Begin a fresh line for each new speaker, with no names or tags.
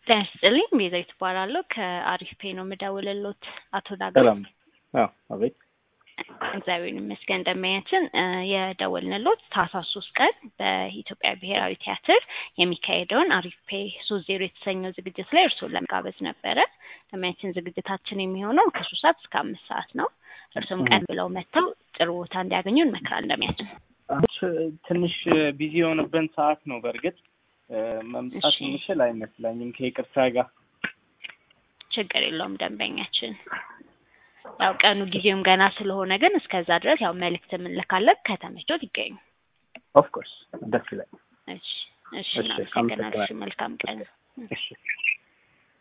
ጤና ይስጥልኝ ቤዛዊት እባላለሁ ከአሪፍ ፔ ነው የምደውልልዎት አቶ ዳግም
ሰላም አዎ አቤት
እግዚአብሔር ይመስገን ደንበኛችን የደወልንልዎት ታህሳስ ሶስት ቀን በኢትዮጵያ ብሔራዊ ቲያትር የሚካሄደውን አሪፍ ፔ ሶስት ዜሮ የተሰኘው ዝግጅት ላይ እርስዎን ለመጋበዝ ነበረ ደንበኛችን ዝግጅታችን የሚሆነው ከሶስት ሰዓት እስከ አምስት ሰዓት ነው እርስዎም ቀን ብለው መጥተው ጥሩ ቦታ እንዲያገኙ እንመክራለን ደንበኛችን
ትንሽ ቢዚ የሆነብን ሰዓት ነው በእርግጥ መምጣት
እሺ።
የምችል አይመስለኝም ከይቅርታ ጋር
ችግር የለውም ደንበኛችን ያው ቀኑ ጊዜውም ገና ስለሆነ ግን እስከዛ ድረስ ያው መልእክት የምንልካለን ከተመቾት ይገኙ
ኦፍኮርስ ደስ ይላል
እሺ እሺ
እሺ፣
እናመሰግናለን እሺ
አመሰግናለሁ።
መልካም ቀን
እሺ